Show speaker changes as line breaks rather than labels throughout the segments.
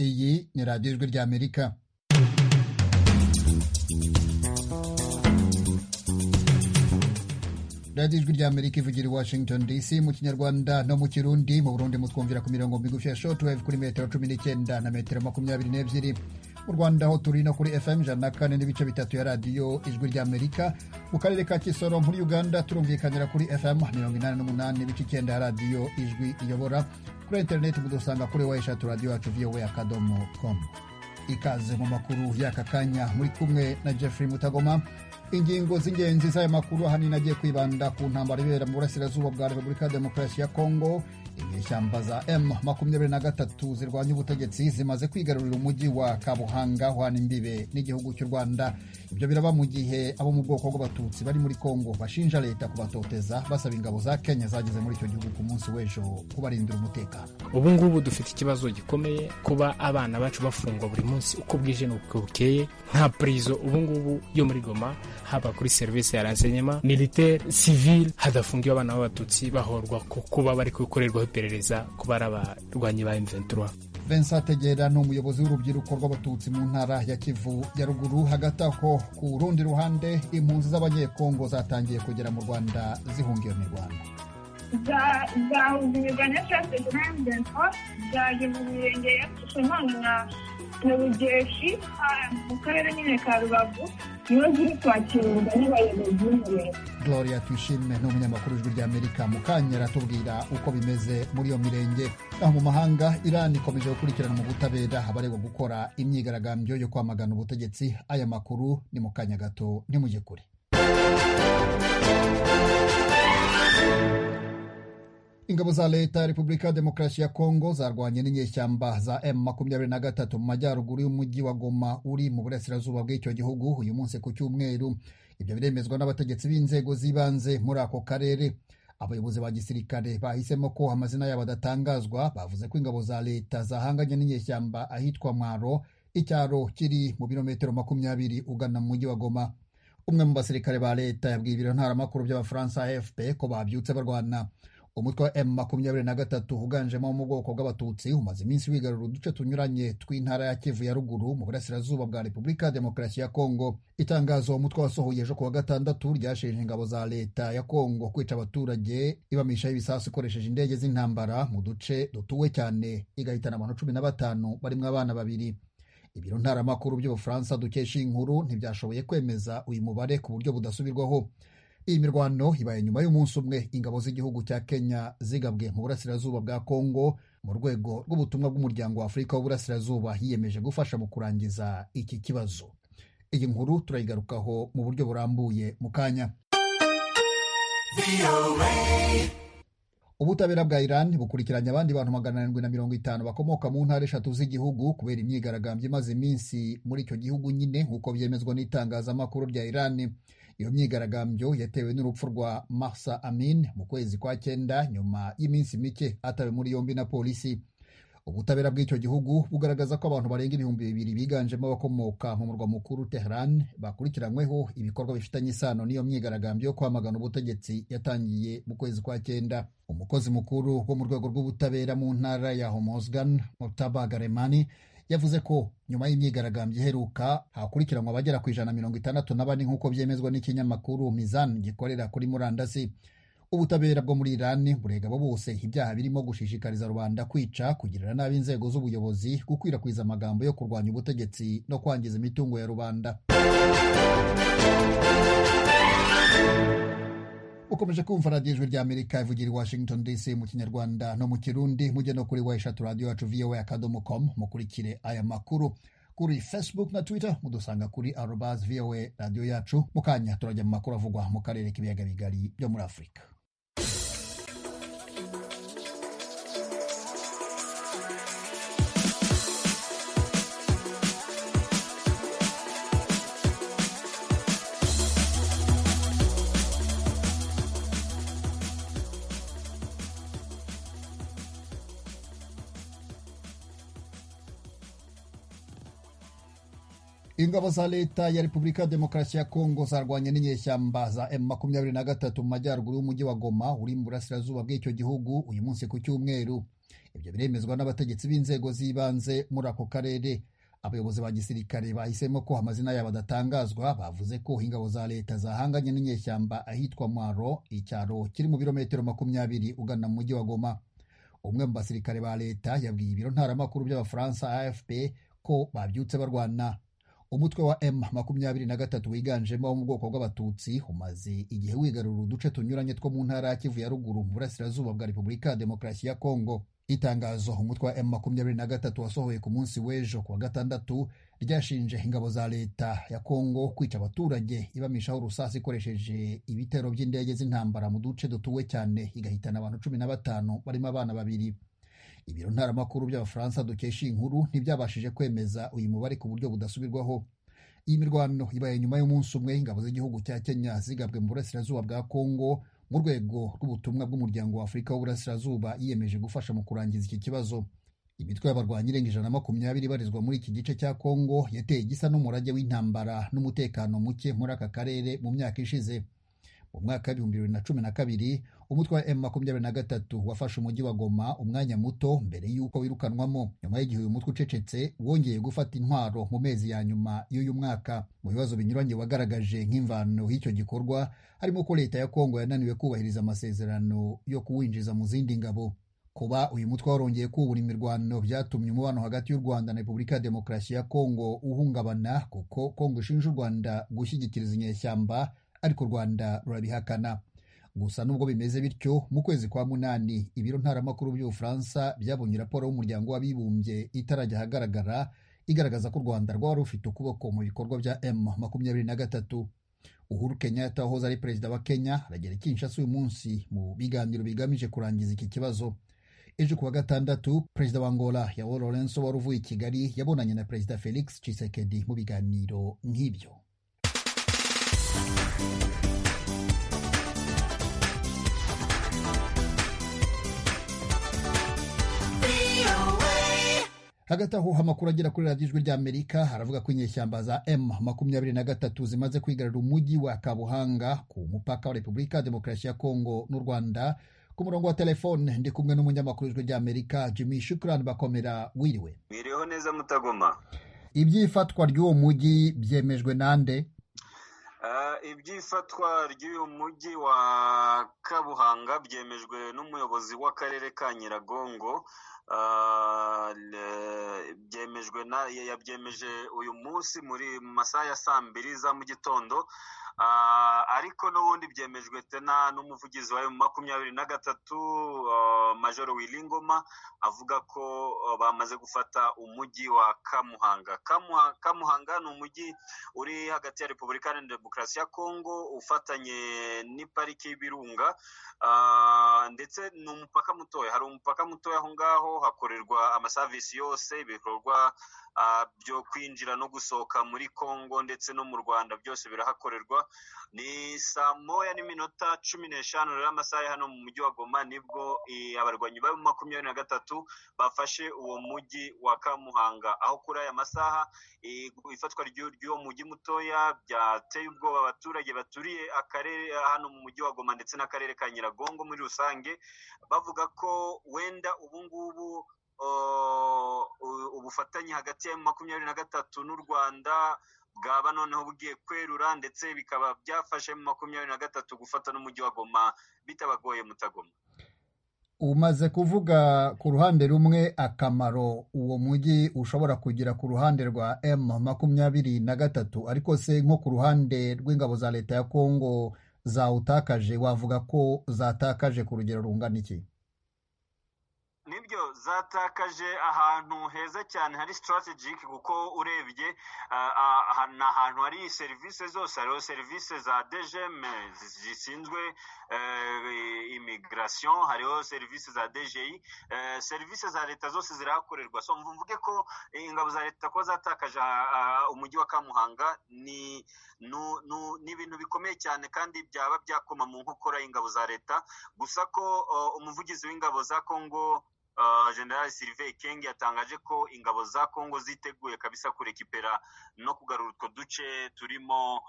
ni radiyo ijwi ry'amerika radiyo ijwi ry'amerika ivugira i washington dc mu kinyarwanda no mu kirundi mu burundi mutwumvira ku mirongo migufi ya shortwave kuri metero cumi n'icyenda na metero makumyabiri n'ebyiri mu rwanda aho turi no kuri fm ijana na kane n'ibice bitatu ya radiyo ijwi ry'amerika mu karere ka kisoro muri uganda turumvikanira kuri fm mirongo inani n'umunani n'ibice icyenda ya radiyo ijwi iyobora kuri interineti mudusanga kuri wayishatu radiyo yacu vowe akadomo komu ikaze mu makuru y'aka kanya muri kumwe na jeffrey mutagoma ingingo z'ingenzi z'aya makuru ahanini agiye kwibanda ku ntambara ibera mu burasirazuba bwa repubulika ya demokarasi ya kongo inyeshyamba za M23 zirwanya ubutegetsi zimaze kwigarurira umujyi wa Kabuhanga hwana imbibe n'igihugu cy'u Rwanda ibyo biraba mu gihe abo mu bwoko bw'abatutsi bari muri Kongo bashinja leta kubatoteza basaba ingabo za Kenya zageze muri icyo gihugu ku munsi w'ejo kubarindira umutekano
ubu ngubu dufite ikibazo gikomeye kuba abana bacu bafungwa buri munsi uko bwije n'uko bukeye nta purizo ubu ngubu yo muri Goma haba kuri serivisi ya rensenyema militaire civile hadafungiwe abana b'abatutsi bahorwa kuba bari gukorerwa iperereza ku bari abarwanyi ba M23.
Vincent Tegera ni umuyobozi w'urubyiruko rw'abatutsi mu ntara ya Kivu ya ruguru hagati aho ku rundi ruhande impunzi z'abanyekongo zatangiye kugera mu Rwanda zihungiye mu Rwanda
zahungirirwa na trase grandento zajya mu mirenge ya kishomanwa na bugeshi mu karere nyine ka rubavu niho ziri kwakirwa n'abayobozi b'umurenge
gloria twishime ni umunyamakuru ijwi ry'amerika mu kanya aratubwira uko bimeze muri iyo mirenge aho mu mahanga irani ikomeje gukurikirana mu butabera abaregwa gukora imyigaragambyo yo kwamagana ubutegetsi aya makuru ni mu kanya gato ntimujye kure ingabo za leta ya repubulika ya demokarasi ya kongo zarwanye n'inyeshyamba za M23 mu majyaruguru y'umujyi wa Goma uri mu burasirazuba bw'icyo gihugu uyu munsi ku cyumweru ibyo biremezwa n'abategetsi b'inzego z'ibanze muri ako karere abayobozi ba gisirikare bahisemo ko amazina yabo adatangazwa bavuze ko ingabo za leta zahanganye n'inyeshyamba ahitwa mwaro icyaro kiri mu birometero makumyabiri ugana mu mujyi wa goma umwe mu basirikare ba leta yabwiye ibiro ntaramakuru by'abafaransa afp ko babyutse barwana umutwe wa m makumyabiri na gatatu uganjemo mu bwoko bw'abatutsi umaze iminsi wigarura uduce tunyuranye tw'intara ya kivu ya ruguru mu burasirazuba bwa repubulika ya demokarasi ya kongo itangazo umutwe wasohoye ejo kuwa gatandatu ryashinje ingabo za leta ya kongo kwica abaturage ibamishaho ibisasu ikoresheje indege z'intambara mu duce dutuwe cyane igahitana abantu cumi na batanu barimo abana babiri ibiro ntaramakuru by'ubufaransa dukesha inkuru ntibyashoboye kwemeza uyu mubare ku buryo budasubirwaho iyi mirwano ibaye nyuma y'umunsi umwe ingabo z'igihugu cya kenya zigabwe mu burasirazuba bwa kongo mu rwego rw'ubutumwa bw'umuryango wa afurika w'uburasirazuba yiyemeje gufasha mu kurangiza iki kibazo iyi nkuru turayigarukaho mu buryo burambuye mu kanya ubutabera bwa iran bukurikiranye abandi bantu magana arindwi na mirongo itanu bakomoka mu ntara eshatu z'igihugu kubera imyigaragambyo imaze iminsi muri icyo gihugu nyine nk'uko byemezwa n'itangazamakuru rya iran iyo myigaragambyo yatewe n'urupfu rwa mahsa amin mu kwezi kwa cyenda nyuma y'iminsi mike atawe muri yombi na polisi ubutabera bw'icyo gihugu bugaragaza ko abantu barenga ibihumbi bibiri biganjemo abakomoka mu murwa mukuru teheran bakurikiranyweho ibikorwa bifitanye isano n'iyo myigaragambyo yo kwamagana ubutegetsi yatangiye mu kwezi kwa cyenda umukozi mukuru wo mu rwego rw'ubutabera mu ntara ya homozgan murtaba garemani yavuze ko nyuma y'imyigaragambyo iheruka hakurikiranwa abagera ku ijana mirongo itandatu na bane nk'uko byemezwa n'ikinyamakuru mizan gikorera kuri murandasi ubutabera bwo muri irani burega abo bose ibyaha birimo gushishikariza rubanda kwica kugirira nabi inzego z'ubuyobozi gukwirakwiza amagambo yo kurwanya ubutegetsi no kwangiza imitungo ya rubanda ukomeje kumva radiyo ijwi ry'amerika ivugira i washington dc mu kinyarwanda no mu kirundi mujye no kuri wayishatu radiyo yacu vowa akadomo komu mukurikire aya makuru kuri facebook na twitter mudusanga kuri arobas vowa radiyo yacu mu kanya turajya mu makuru avugwa mu karere k'ibiyaga bigari byo muri afurika ingabo za leta ya repubulika ya demokarasi ya kongo zarwanye n'inyeshyamba za M23 mu majyaruguru y'umujyi wa Goma uri mu burasirazuba bw'icyo gihugu uyu munsi ku cyumweru ibyo biremezwa n'abategetsi b'inzego z'ibanze muri ako karere abayobozi ba gisirikare bahisemo ko amazina yabo adatangazwa bavuze ko ingabo za leta zahanganye n'inyeshyamba ahitwa mwaro icyaro kiri mu birometero makumyabiri ugana mu mujyi wa goma umwe mu basirikare ba leta yabwiye ibiro ntaramakuru by'abafaransa afp ko babyutse barwana umutwe wa m makumyabiri na gatatu wiganjemo wo mu bwoko bw'abatutsi umaze igihe wigarura uduce tunyuranye two mu ntara ya kivu ya ruguru mu burasirazuba bwa repubulika ya demokarasi ya kongo itangazo umutwe wa m makumyabiri na gatatu wasohoye ku munsi w'ejo kuwa gatandatu ryashinje ingabo za leta ya kongo kwica abaturage ibamishaho urusasi ikoresheje ibitero by'indege z'intambara mu duce dutuwe cyane igahitana abantu cumi na batanu barimo abana babiri ibiro ntaramakuru by'abafaransa dukesha inkuru ntibyabashije kwemeza uyu mubare ku buryo budasubirwaho iyi mirwano ibaye nyuma y'umunsi umwe ingabo z'igihugu cya kenya zigabwe mu burasirazuba bwa kongo mu rwego rw'ubutumwa bw'umuryango wa afurika w'uburasirazuba yiyemeje gufasha mu kurangiza iki kibazo imitwe y'abarwanyi irenga ijana na makumyabiri ibarizwa muri iki gice cya kongo yateye igisa n'umurage w'intambara n'umutekano muke muri aka karere mu myaka ishize mu mwaka w'ibihumbi bibiri na cumi na kabiri umutwe wa m makumyabiri na gatatu wafashe umujyi wa goma umwanya muto mbere y'uko wirukanwamo nyuma y'igihe uyu mutwe ucecetse wongeye gufata intwaro mu mezi ya nyuma y'uyu mwaka mu bibazo binyuranye wagaragaje nk'imvano y'icyo gikorwa harimo ko leta ya kongo yananiwe kubahiriza amasezerano yo kuwinjiza mu zindi ngabo kuba uyu mutwe warongeye kubura imirwano byatumye umubano hagati y'u rwanda na repubulika ya demokarasi ya kongo uhungabana kuko kongo ishinja u rwanda gushyigikiriza inyeshyamba ariko u rwanda rurabihakana gusa nubwo bimeze bityo mu kwezi kwa munani ibiro ntaramakuru by'ubufaransa byabonye raporo y'umuryango w'abibumbye itarajya ahagaragara igaragaza ko u rwanda rwari rufite ukuboko mu bikorwa bya m makumyabiri na gatatu uhuru kenyatta wahoze ari perezida wa kenya aragera kinshasa uyu munsi mu biganiro bigamije kurangiza iki kibazo ejo kuwa gatandatu perezida wa angola yawo lorenso wari uvuye i kigali yabonanye na perezida felix cisekedi mu biganiro nk'ibyo hagati aho amakuru agera kuri radiyo ijwi ry'amerika aravuga ko inyeshyamba za m makumyabiri na gatatu zimaze kwigarura umujyi wa kabuhanga ku mupaka wa repubulika demokarasi ya kongo n'u rwanda ku murongo wa telefone ndi kumwe n'umunyamakuru w'ijwi ry'amerika jimmy shukurani bakomera wiriwe
mwiriyeho neza mutagoma
iby'ifatwa ry'uwo mujyi byemejwe nande
iby'ifatwa ry'uyu mujyi wa kabuhanga byemejwe n'umuyobozi w'akarere ka nyiragongo byemejwe na yabyemeje uyu munsi muri masaha ya saa mbiri za mu gitondo ariko n'ubundi byemejwe tena n'umuvugizi wa makumyabiri na gatatu majoro wiringoma avuga ko bamaze gufata umujyi wa kamuhanga kamuhanga ni umujyi uri hagati ya repubulika na demokarasi ya kongo ufatanye n'ipariki y'ibirunga ndetse ni umupaka mutoya hari umupaka mutoya aho ngaho hakorerwa amasavisi yose ibikorwa byo kwinjira no gusohoka muri kongo ndetse no mu rwanda byose birahakorerwa ni saa moya n'iminota cumi n'eshanu rero amasaha hano mu mujyi wa goma nibwo abarwanyi ba makumyabiri na gatatu bafashe uwo mujyi wa kamuhanga aho kuri aya masaha ifatwa ry'uwo mujyi mutoya byateye ubwoba abaturage baturiye akarere hano mu mujyi wa goma ndetse n'akarere ka nyiragongo muri rusange bavuga ko wenda ubu ngubu ubufatanye hagati ya makumyabiri na gatatu n'u rwanda bwaba noneho bugiye kwerura ndetse bikaba byafashe makumyabiri na gatatu gufata n'umujyi wa goma bitabagoye mutagoma
umaze kuvuga ku ruhande rumwe akamaro uwo mujyi ushobora kugira ku ruhande rwa m makumyabiri na gatatu ariko se nko ku ruhande rw'ingabo za leta ya kongo zawutakaje wavuga ko zatakaje ku rugero rungana iki
nibyo zatakaje ahantu heza cyane hari strategic kuko urebye ni ahantu hari serivisi zose hariho serivisi za dgm zishinzwe imigration hariho serivisi za dgi serivisi za leta zose zirahakorerwa so mvuge ko ingabo za leta kuba zatakaje umujyi wa kamuhanga ni ibintu bikomeye cyane kandi byaba byakoma mu nkokora y'ingabo za leta gusa ko umuvugizi w'ingabo za kongo general sirive kenge yatangaje ko ingabo za kongo ziteguye kabisa kurekipera no kugarura utwo duce turimo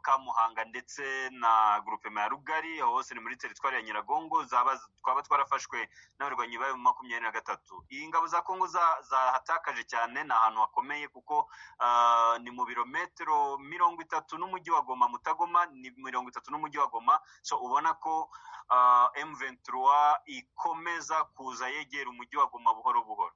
kamuhanga ndetse na grupema ya rugari aho hose ni muri teritwari ya nyiragongo twaba twarafashwe n'abarwanyi bayo makumyabiri na gatatu iyi ngabo za kongo zahatakaje cyane ni ahantu hakomeye kuko ni mu birometero mirongo itatu n'umujyi wa goma mutagoma ni mirongo itatu n'umujyi wa goma so ubona ko emuventura ikomeza kuza yegera umujyi wa goma buhoro buhoro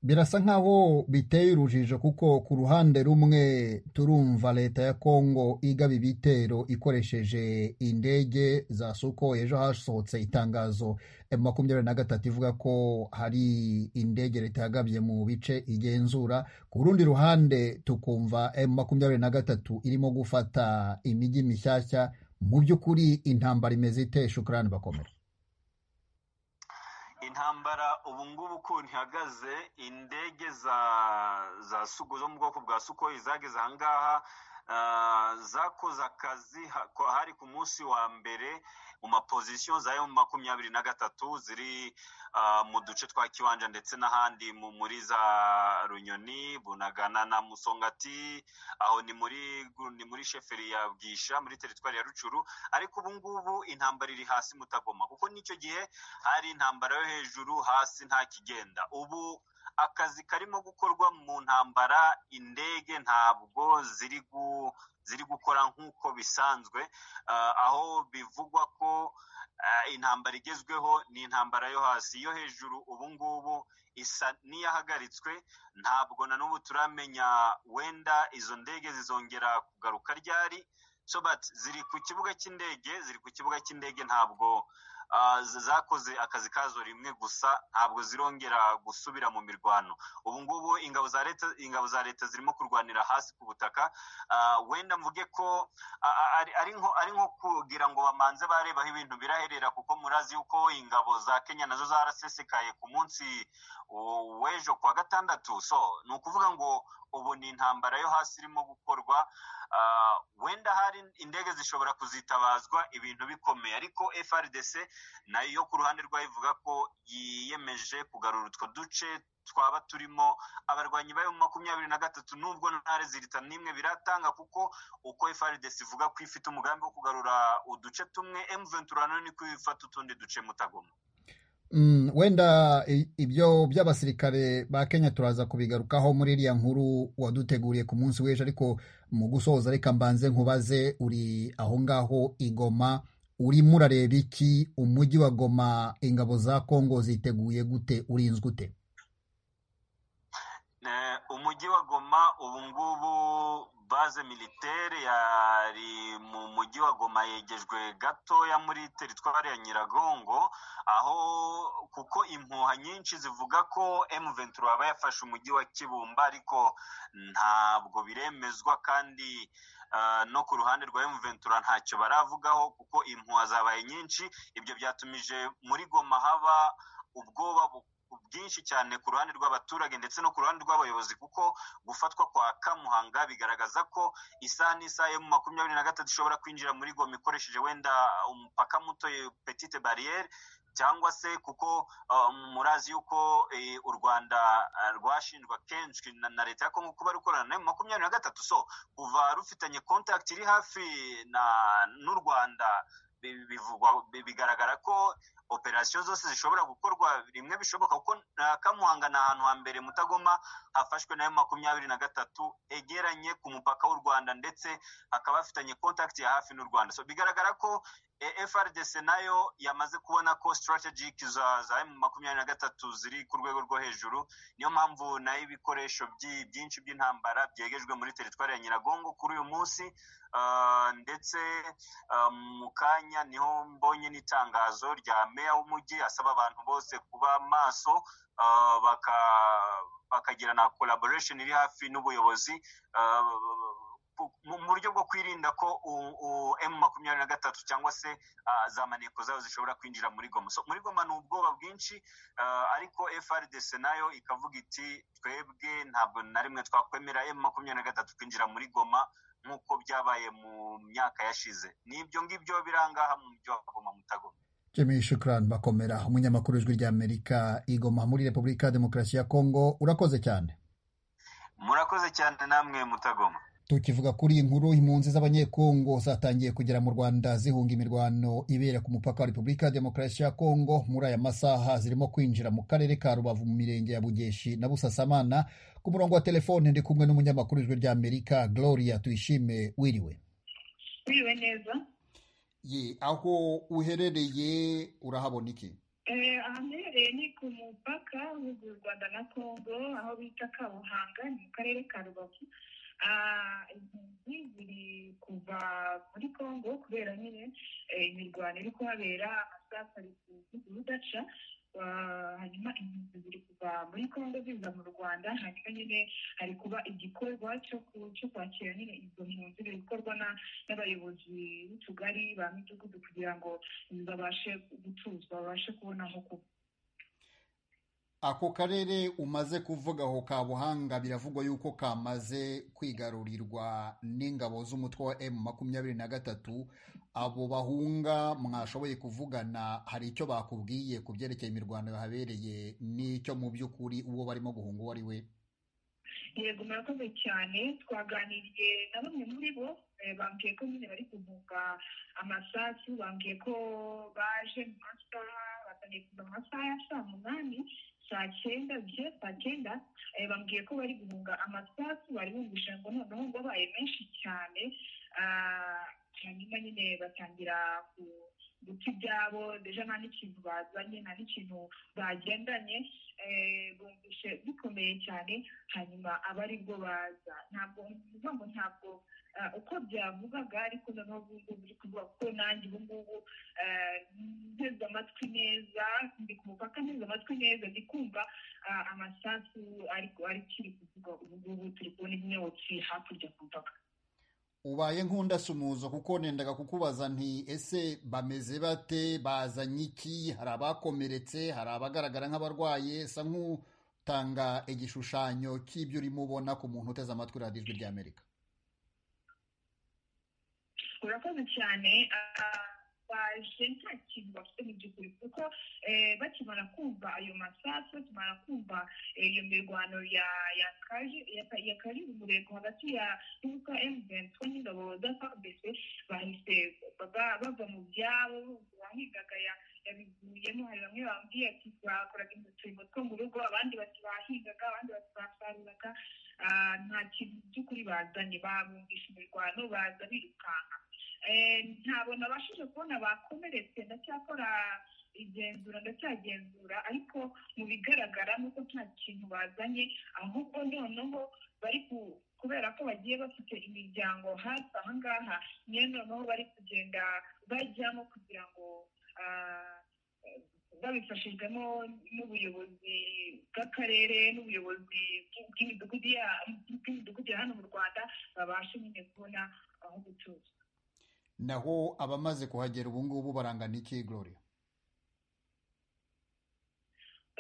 birasa nkaho biteye urujijo kuko ku ruhande rumwe turumva leta ya kongo igaba ibitero ikoresheje indege za suko ejo hasohotse itangazo makumyabiri na gatatu ivuga ko hari indege leta yagabye mu bice igenzura ku rundi ruhande tukumva makumyabiri na gatatu irimo gufata imijyi mishyashya mu by'ukuri intambara imeze ite shukurani bakomera
intambara ubu ngubu uko ntihagaze indege za za sugo zo mu bwoko bwa sukoyi zageze aha ngaha zakoze akazi hari ku munsi wa mbere mu mapozisiyo za emu makumyabiri na gatatu ziri mu duce twa kiwanja ndetse n'ahandi muri za runyoni bunagana na musongati aho ni muri ni muri sheferi ya bwisha muri teritwari ya rucuru ariko ubu ngubu intambara iri hasi mutagoma kuko n'icyo gihe hari intambara yo hejuru hasi nta kigenda ubu akazi karimo gukorwa mu ntambara indege ntabwo ziri ziri gukora nk'uko bisanzwe aho bivugwa ko intambara igezweho ni intambara yo hasi yo hejuru ubu ngubu isa n'iyahagaritswe ntabwo na n'ubu turamenya wenda izo ndege zizongera kugaruka ryari so but ziri ku kibuga cy'indege ziri ku kibuga cy'indege ntabwo zakoze akazi kazo rimwe gusa ntabwo zirongera gusubira mu mirwano ubu ngubu ingabo za leta ingabo za leta zirimo kurwanira hasi ku butaka wenda mvuge ko ari nko kugira ngo bamanze barebaho ibintu biraherera kuko murazi yuko ingabo za kenya nazo zarasesekaye ku munsi w'ejo kuwa gatandatu so ni ukuvuga ngo ubu ni intambara yo hasi irimo gukorwa wenda hari indege zishobora kuzitabazwa ibintu bikomeye ariko frdc nayo ku ruhande rwayo ivuga ko yiyemeje kugarura utwo duce twaba turimo abarwanyi bayo makumyabiri na gatatu nubwo nta rezilita n'imwe biratanga kuko uko frdc ivuga ko ifite umugambi wo kugarura uduce tumwe emuventura nayo ni ko ifata utundi duce mutagoma
wenda ibyo by'abasirikare ba kenya turaza kubigarukaho muri iriya nkuru waduteguriye ku munsi w'ejo ariko mu gusoza reka mbanze nkubaze uri aho ngaho igoma urimo urareba iki umujyi wa goma ingabo za kongo ziteguye gute urinzwe ute
umujyi wa goma ubu ngubu baze militere yari mu mujyi wa goma yegejwe gatoya muri teritwari ya nyiragongo aho kuko impuha nyinshi zivuga ko emuventura waba yafashe umujyi wa kibumba ariko ntabwo biremezwa kandi no ku ruhande rwa emuventura ntacyo baravugaho kuko impuha zabaye nyinshi ibyo byatumije muri goma haba ubwoba bwinshi cyane ku ruhande rw'abaturage ndetse no ku ruhande rw'abayobozi kuko gufatwa kwa kamuhanga bigaragaza ko isaha n'isaha yo mu makumyabiri na gatatu ishobora kwinjira muri goma ikoresheje wenda umupaka muto petite bariyeri cyangwa se kuko murazi yuko u rwanda rwashinjwa kenshi na leta ya kongo kuba rukorana na makumyabiri na gatatu so kuva rufitanye kontakiti iri hafi n'u rwanda bigaragara ko operasiyo zose zishobora gukorwa rimwe bishoboka kuko kamuhanga ni ahantu hambere mutagoma hafashwe nayo makumyabiri na gatatu egeranye ku mupaka w'u rwanda ndetse hakaba hafitanye kontakiti ya hafi n'u rwanda so bigaragara ko frdc nayo yamaze kubona ko sitarategike za emu makumyabiri na gatatu ziri ku rwego rwo hejuru niyo mpamvu nayo ibikoresho byinshi by'intambara byegejwe muri teritwari ya nyiragongo kuri uyu munsi ndetse mu kanya niho mbonye n'itangazo rya meya w'umujyi asaba abantu bose kuba maso bakagira na kolaboresheni iri hafi n'ubuyobozi mu buryo bwo kwirinda ko emu makumyabiri na gatatu cyangwa se za maneko zayo zishobora kwinjira muri goma muri goma ni ubwoba bwinshi ariko frdc nayo ikavuga iti twebwe ntabwo na rimwe twakwemera emu makumyabiri na gatatu kwinjira muri goma nk'uko byabaye mu myaka yashize ni ibyo ngibyo birangaha mu mujyi wa goma mutagoma
jemeye shukurani bakomera umunyamakuru w'ijwi ry'amerika igoma muri repubulika ya demokarasi ya kongo urakoze cyane
murakoze cyane namwe mutagoma
tukivuga kuri iyi nkuru impunzi z'abanyekongo zatangiye kugera mu rwanda zihunga imirwano ibera ku mupaka wa repubulika ya demokarasi ya kongo muri aya masaha zirimo kwinjira mu karere ka rubavu mu mirenge ya bugeshi na busasamana ku murongo wa telefone ndi kumwe n'umunyamakuru w'ijwi ry'amerika gloria tuyishime wiriwe
wiriwe neza
ye aho uherereye urahabona iki
aha mbereye ni ku mupaka w'u rwanda na kongo aho bita kabuhanga ni mu karere ka rubavu izi ziri kuva muri kongo kubera nyine imirwano iri kuhabera amasasari udaca hanyuma impunzi ziri kuva muri kongo ziza mu rwanda hanyuma nyine hari kuba igikorwa cyo kwakira nyine izo mpunzi biri gukorwa n'abayobozi b'utugari ba midugudu kugira ngo babashe gutuzwa babashe kubona aho kuba
ako karere umaze kuvuga aho kabuhanga biravugwa yuko kamaze kwigarurirwa n'ingabo z'umutwe wa emu makumyabiri na gatatu abo bahunga mwashoboye kuvugana hari icyo bakubwiye ku byerekeye imirwano yahabereye n'icyo mu by'ukuri uwo barimo guhunga uwo ari we
yego murakoze cyane twaganiriye na bamwe muri bo bambwiye ko nyine bari kuvuga amasasu bambwiye ko baje mu masaha batangiye kuva mu masaha ya saa munani saa cyenda bye saa cyenda bambwiye ko bari guhunga amasasu bari bumvisha ngo noneho ngo babaye menshi cyane hanyuma nyine batangira ku guta ibyabo deja nta n'ikintu bazanye nta n'ikintu bagendanye bumvishe bikomeye cyane hanyuma aba aribwo baza ntabwo bivuga ngo ntabwo uko byavugaga ariko noneho ngubu biri kuvuga kuko nanjye ubu ngubu nteze amatwi neza ndi ku mupaka nteze amatwi neza ndi kumva amasasu ariko kiri kuvuga ubu ngubu turi kubona imyotsi hakurya ku mupaka
ubaye nk'undasumuzo kuko nendaga kukubaza nti ese bameze bate bazanye iki hari abakomeretse hari abagaragara nk'abarwaye esa nk'utanga igishushanyo cy'ibyo urimo ubona ku muntu uteze amatwi radiyo ijwi ry'amerika
urakoze cyane baje nta kintu bafite mu by'ukuri kuko bakimara kumva ayo masasu bakimara kumva iyo mirwano yakaje umurego hagati ya y'ubukwa emuventi n'ingabo za fabc bahise bava mu byabo bahigaga yabivuyemo hari bamwe bambwiye ati bakoraga uturimo two mu rugo abandi bati bahingaga abandi bati basaruraga nta kintu by'ukuri bazanye babumvisha imirwano baza birukanka ntabwo nabashije kubona bakomeretse ndacyakora igenzura ndacyagenzura ariko mu bigaragara nuko nta kintu bazanye ahubwo noneho bari kubera ko bagiye bafite imiryango hafi aha ngaha niyo noneho bari kugenda bajyamo kugira ngo babifashijwemo n'ubuyobozi bw'akarere n'ubuyobozi bw'imidugudu ya hano mu rwanda babashe nyine kubona aho gutuza
naho abamaze kuhagera ubu ngubu barangana iki gloria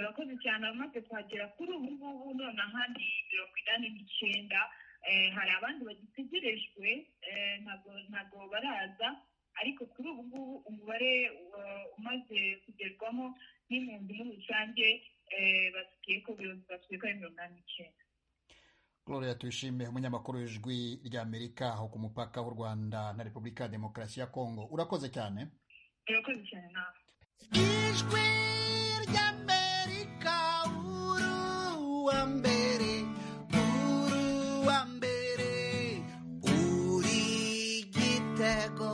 urakoze cyane abamaze kuhagera kuri ubu ngubu none ahandi mirongo inani n'icyenda hari abandi bagitegerejwe ntabwo baraza ariko kuri ubu ngubu umubare umaze kugerwamo n'impunzi muri rusange basigaye ko basigaye ko ari mirongo inani n'icyenda
Gloria tuyishime umunyamakuru w'ijwi ry'amerika aho ku mupaka w'u rwanda na repubulika ya demokarasi ya kongo urakoze cyane
urakoze cyane nawe
ijwi ry'amerika uru wa mbere uru wa mbere uri gitego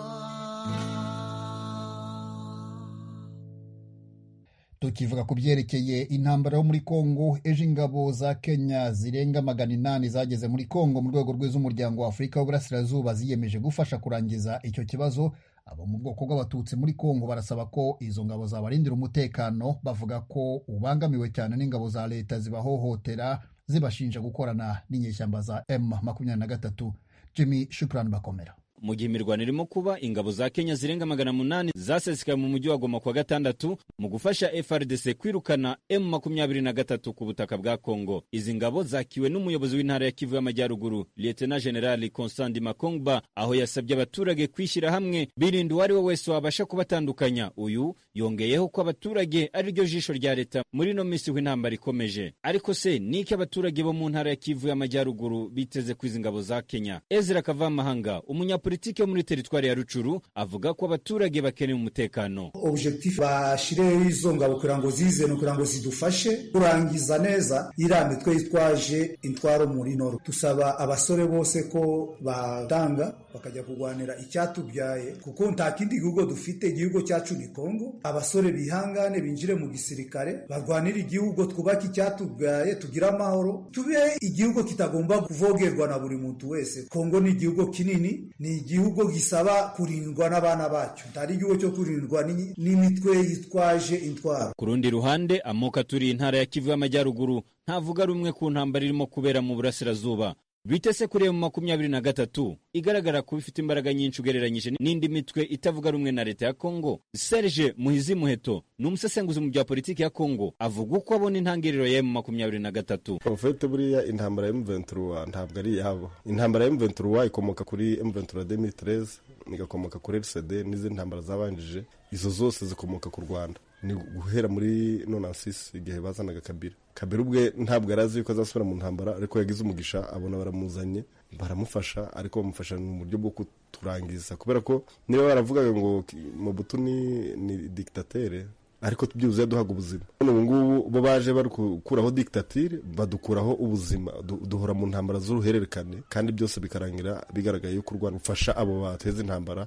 tukivuga ku byerekeye intambara yo muri kongo ejo ingabo za kenya zirenga magana inani zageze muri kongo mu rwego rw'iz'umuryango wa afurika w'uburasirazuba ziyemeje gufasha kurangiza icyo kibazo abo mu bwoko bw'abatutsi muri kongo barasaba ko izo ngabo zabarindira umutekano bavuga ko ubangamiwe cyane n'ingabo za leta zibahohotera zibashinja gukorana n'inyeshyamba za m makumyabiri na gatatu jimmy shukurani bakomera
mu gihe imirwano irimo kuba ingabo za kenya zirenga magana munani zasesekaye mu mujyi wa goma kuwa gatandatu mu gufasha frdc kwirukana m makumyabiri na gatatu ku butaka bwa kongo izi ngabo zakiwe n'umuyobozi w'intara ya kivu y'amajyaruguru liyetena generali constant makongba aho yasabye abaturage kwishyira hamwe birinda uwo ari we wese wabasha kubatandukanya uyu yongeyeho ko abaturage ari ryo jisho rya leta muri ino minsi aho intambara ikomeje ariko se ni iki abaturage bo mu ntara ya kivu y'amajyaruguru biteze ku izi ngabo za kenya ezra kavamahanga umunya politiki yo muri teritwari ya Rucuru avuga ko abaturage bakeneye umutekano
objectif bashireho izo ngabo kugira ngo zize no kugira ngo zidufashe kurangiza neza iriya mitwe yitwaje intwaro muri noru tusaba abasore bose ko batanga bakajya kurwanira icyatubyaye kuko nta kindi gihugu dufite igihugu cyacu ni kongo abasore bihangane binjire mu gisirikare barwanire igihugu twubake icyatubyaye tugire amahoro tube igihugu kitagomba kuvogerwa na buri muntu wese kongo ni igihugu kinini ni igihugu gisaba kurindwa n'abana bacyo ntari igihugu cyo kurindwa n'imitwe yitwaje intwaro
ku rundi ruhande amoko aturiye intara ya kivu y'amajyaruguru ntavuga rumwe ku ntambara irimo kubera mu burasirazuba bitese kuri emu makumyabiri na gatatu igaragara kuba ifite imbaraga nyinshi ugereranyije n'indi mitwe itavuga rumwe na leta ya kongo serge muhizi muheto ni umusesenguzi mu bya politiki ya kongo avuga uko abona intangiriro ya emu makumyabiri na gatatu
ufite buriya intambara ya emu venturuwa ntabwo ari iyabo intambara ya emu venturuwa ikomoka kuri emu venturuwa demitireze igakomoka kuri erisede n'izindi ntambara zabanjije izo zose zikomoka ku rwanda ni guhera muri nonasisi igihe bazanaga kabira kabira ubwe ntabwo yari azi yuko azasubira mu ntambara ariko yagize umugisha abona baramuzanye baramufasha ariko bamufasha mu buryo bwo kuturangiza kubera ko niba baravugaga ngo mobutu ni ni dikitatere ariko byibuze yaduhaga ubuzima none ubu ngubu bo baje bari gukuraho diktatire badukuraho ubuzima duhora mu ntambara z'uruhererekane kandi byose bikarangira bigaragaye yuko u rwanda rufasha abo bateza intambara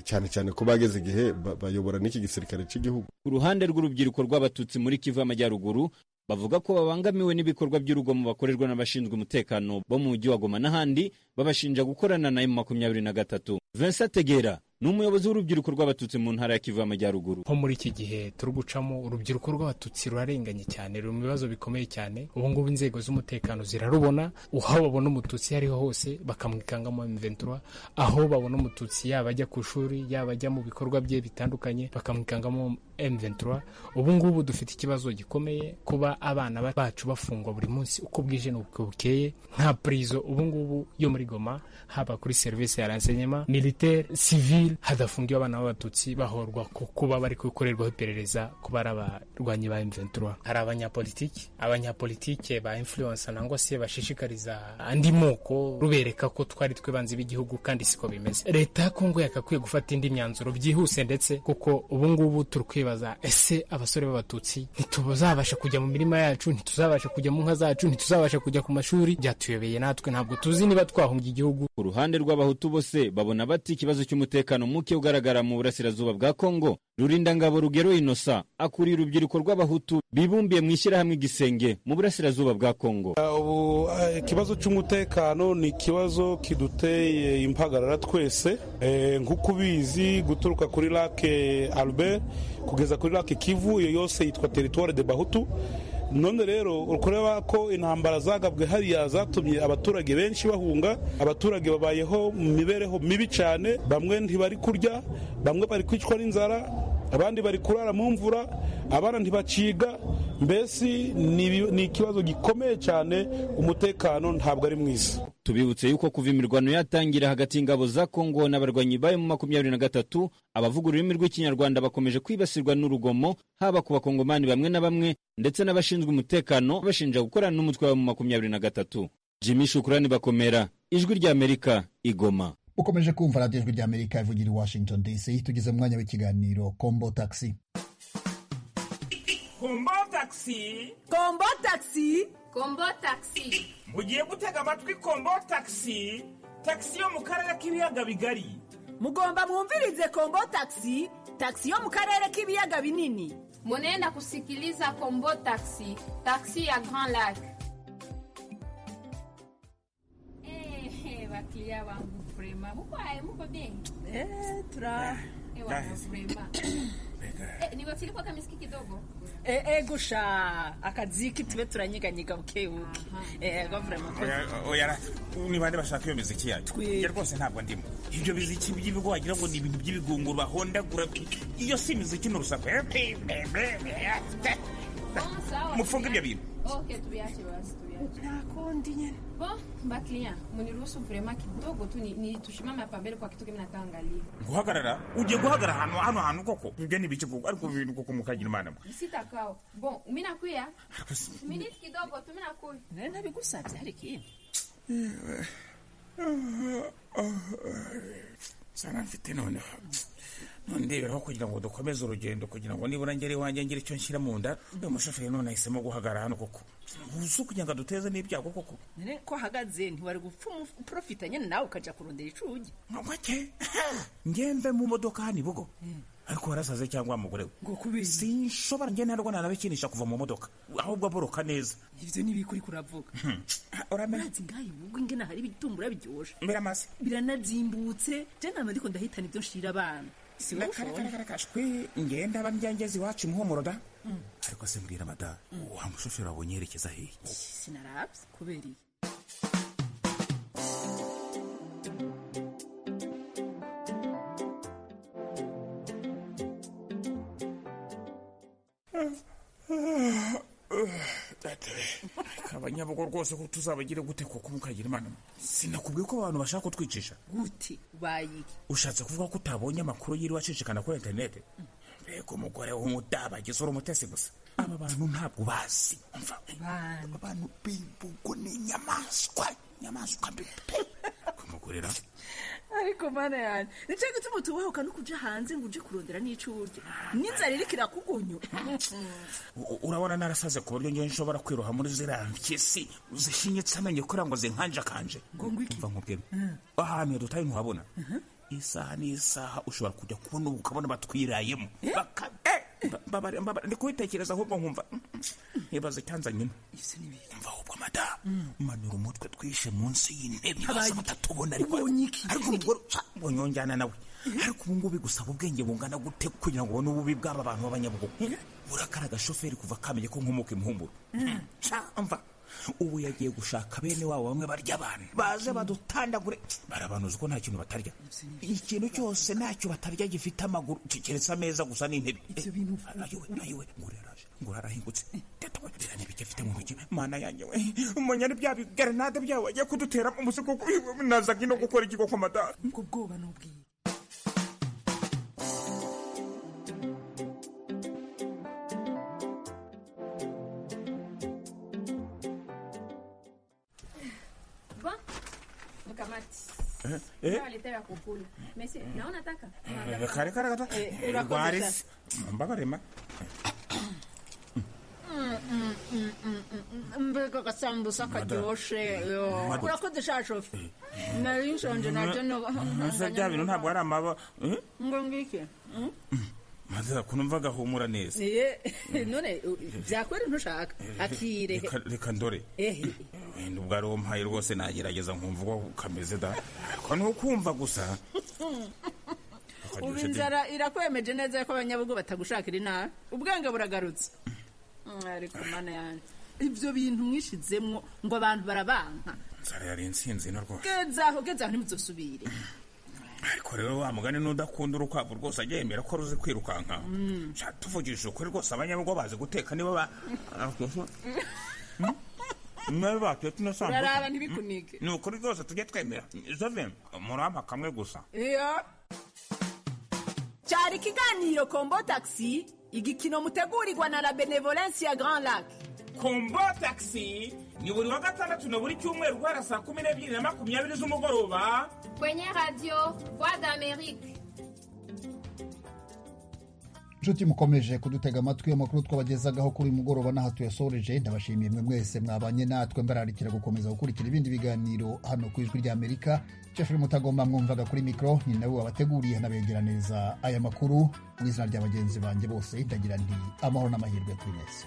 cyane cyane ko bageze igihe bayobora n'iki gisirikare cy'igihugu
ku ruhande rw'urubyiruko rw'abatutsi muri kivu y'amajyaruguru bavuga ko babangamiwe n'ibikorwa by'urugomo bakorerwa n'abashinzwe umutekano bo mu mujyi wa goma n'ahandi babashinja gukorana na emu makumyabiri na gatatu vincent tegera ni umuyobozi w'urubyiruko rw'abatutsi mu ntara ya kivu y'amajyaruguru
nko muri iki gihe turi gucamo urubyiruko rw'abatutsi rurarenganye cyane ruri mu bibazo bikomeye cyane ubu ngubu inzego z'umutekano zirarubona aho babona umututsi iyo ariho hose bakamwikangamo imiventura aho babona umututsi yaba ajya ku ishuri yaba ajya mu bikorwa bye bitandukanye bakamwikangamo M23 ubu ngubu dufite ikibazo gikomeye kuba abana bacu bafungwa buri munsi uko bwije n'uko bukeye nta prizo ubu ngubu yo muri Goma haba kuri service ya renseignement militaire civil hadafungiwe abana b'abatutsi bahorwa ko kuba bari gukorerwaho iperereza kuba ari abarwanyi ba M23 hari abanyapolitiki abanyapolitike ba influence nangwa se bashishikariza andi moko rubereka ko twari twe banzi b'igihugu kandi siko bimeze leta ya Kongo yakakwiye gufata indi myanzuro byihuse ndetse kuko ubu ngubu turi kwiba ese abasore b'abatutsi ntituzabasha kujya mu mirima yacu ntituzabasha kujya mu nka zacu ntituzabasha kujya ku mashuri byatuyobeye natwe ntabwo tuzi niba twahungiye igihugu
ku ruhande rw'abahutu bose babona bati ikibazo cy'umutekano muke ugaragara mu burasirazuba bwa kongo rurindangabo rugero inosa akuriye urubyiruko rw'abahutu bibumbiye mu ishyirahamwe igisenge mu burasirazuba bwa kongo
ubu ikibazo cy'umutekano ni ikibazo kiduteye impagarara twese nk'uko ubizi guturuka kuri lake albert kugeza kuri lake kivu iyo yose yitwa teritwari de bahutu none rero ureba ko intambara zagabwe hariya zatumye abaturage benshi bahunga abaturage babayeho mu mibereho mibi cyane bamwe ntibari kurya bamwe bari kwicwa n'inzara abandi bari kurara mu mvura abana ntibaciga mbese ni ikibazo gikomeye cyane umutekano ntabwo ari mwiza
tubibutse yuko kuva imirwano yatangira hagati y'ingabo za kongo n'abarwanyi bayo mu makumyabiri na gatatu abavuga ururimi rw'ikinyarwanda bakomeje kwibasirwa n'urugomo haba ku bakongomani bamwe na bamwe ndetse n'abashinzwe umutekano bashinja gukorana n'umutwe wabo mu makumyabiri na gatatu jimmy shukurani bakomera ijwi ry'amerika igoma
ukomeje kumva radiyo ijwi ry'amerika ivugira i washington dc tugeze mu mwanya w'ikiganiro kombo taxi
kombo taxi
kombo taxi
kombo taxi
mugiye gutega amatwi kombo taxi taxi yo mu karere k'ibiyaga bigari
mugomba mwumvirize kombo taxi taxi yo mu karere k'ibiyaga binini
munenda kusikiliza kombo taxi taxi ya grand lac bakiriya bangu vrema mukwaye muko bien
turaheza
Eh, niwafikiri kwa kamiski kidogo
Eh, eh, gusha akaziki tube turanyiganyiga bukebuke Eh, gavura
Oya- oya ra, ni bande bashaka iyo miziki yacu njye rwose ntabwo ndimo ibyo biziki by'ibigo wagira ngo ni ibintu by'ibigunguru bahondagura iyo si imiziki ni urusaku mufunga ibyo bintu
Okay, tuviache basi, tuviache. Bo, baklia, muniruhusu vrema kidogo tu ni- ni tushimame hapa mbele kwa kitu kimna taangalia.
guhagarara ugiye guhagarara ahantu hano hantu koko ibyo ni ibiki koko ariko ibintu koko mukagira imana mwe
Sitakao. Bo, mina kuya. Minute kidogo tu mina kuya.
Nenda bigusabye hari ikindi.
sana mfite noneho none ndeberaho kugira ngo dukomeze urugendo kugira ngo nibura ngere iwanjye ngire icyo nshyira mu nda uyu mushoferi none ahisemo guhagarara hano koko uzi kugira ngo aduteze n'ibyago koko
Nene ko hagaze ntiwari gupfa umuprofita nyene nawe ukaja kurondera icugi.
Mwake. ngende mu modoka hano ibugo ariko warasaze cyangwa mugore we sinshobora ngende ntabwo nanabikinisha kuva mu modoka ahubwo aboroka neza
Ivyo ni bikuri kuravuga.
Uramenye
Urazi ngayi ubwo ingena hari ibitumbura byoshe.
Biramase.
Biranazimbutse. Je nama ndiko ndahitana ibyo nshira abana. Si wowe ushobora.
kashwi ngende aba mbyangezi iwacu muhumuro da ariko se mbwira mada wa mushoferi wabonye yerekeza hehe
Sinarabye kubera iyi.
abanyabugo rwose ko tuzabagire gute kuko mukagira imana sinakubwiye ko abantu bashaka kutwicisha
Gute bayiki.
ushatse kuvuga ko utabonye amakuru yiriwe acicikana kuri interinete mbega umugore w'umudabagizi uri umutesi gusa aba bantu ntabwo bazi umva abantu b'imbugo ni inyamaswa inyamaswa mbi pe kumugurira
ariko mana yanjye nicyo gituma tubahuka no kuja hanze ngo uje kurondera n'ico urya n'inzara iriko irakugonyo
U- urabona narasaze ku buryo ngewe nshobora kwiroha muri ziriya mpyisi zishinyitse amenyo kugira ngo zinkanjakanje mva nkubwire ahantu yadutaye ntuhabona isaha n'isaha ushobora kujya kubona ubu ukabona batwirayemo Baka- eh, mba- mbabare- mbabare, ndi kubitekereza ahubwo nkumva mm, mm, ibaze icyanzanyemo mva ahubwo madamu manura umutwe twishe munsi y'intebe basa batatubona ariko ariko umugore ca, bonyonjyana nawe ariko ubu ngubu bigusaba ubwenge bungana gute kugira ngo ubone ububi bw'aba bantu b'abanyabugogo burakara agashoferi kuva kamenye ko nkomoka imuhumuro ca mva ubu yagiye gushaka bene wabo bamwe barya abantu baze badutandagure barabanuza ko nta kintu batarya ikintu cyose ntacyo batarya gifite amaguru keretse ameza gusa n'intebe ayowe ayowe ngura yaraje ngura yarahingutse tetwe birane bike afite mu ntoki mana yanjye we umenya ni bya bigarenade byawe wagiye kudutera umusiko naza ngino gukora ikigo kwa madara
ubwo bwoba ni ubwiye
Bo, mkamati.
eh.
Waletea ya kukula. Mesi, naona taka.
kare kare gata
Eh, urakoze
rwarisi mbabarema
mbega gasambusa karyoshe
Madam.
urakodesha shofe nari nshonje nabyo
Ese bya bintu ntabwo ari amaba Eh?
ngo ngike mm?
madara kuntu mva gahumura neza
Ye, none u- byakwera ntushaka akire
Reka- reka ndore
ehe
wenda ubwo ari umpaye rwose nagerageza nkumva uko kameze da ariko ni ukumva gusa
ubu
Akaryoshye de.
inzara irakwemeje neza ko abanyabugo batagushakira inabi ubwenge buragarutse Mm, ariko mana yanjye ibyo bintu mwishizemwo ngo abantu barabanka
inzara yari insinzi na rwose
gezaho gezaho ntimuzosubire
ariko rero wa mugani n'udakunda urukwavu rwose ajya yemera ko ruzi kwirukanka
Mm.
Sha, tuvugishije ukuri rwose abanyabugo bazi guteka niba ba niba batetse
uraraba
inasambusa
ntibikunike
ni ukuri rwose tujye twemera zove murampa kamwe gusa
iyo cyari ikiganiro kombo taxi igikino mutegurirwa na la benevolence ya grand lac
kombo taxi ni buri wa gatandatu na buri cyumweru guhera saa kumi n'ebyiri na makumyabiri z'umugoroba
Kwenye radio, Voix d'Amérique.
inshuti mukomeje kudutega amatwi amakuru twabagezagaho kuri uyu mugoroba n'aha tuyasoreje ndabashimiye mwe mwese mwabanye natwe mbararikira gukomeza gukurikira ibindi biganiro hano ku ijwi ry'amerika jeffrey mutagomba mwumvaga kuri mikoro ni nawe wabateguriye anabegera neza aya makuru mu izina rya bagenzi banjye bose ndagira nti amahoro n'amahirwe kuri mwese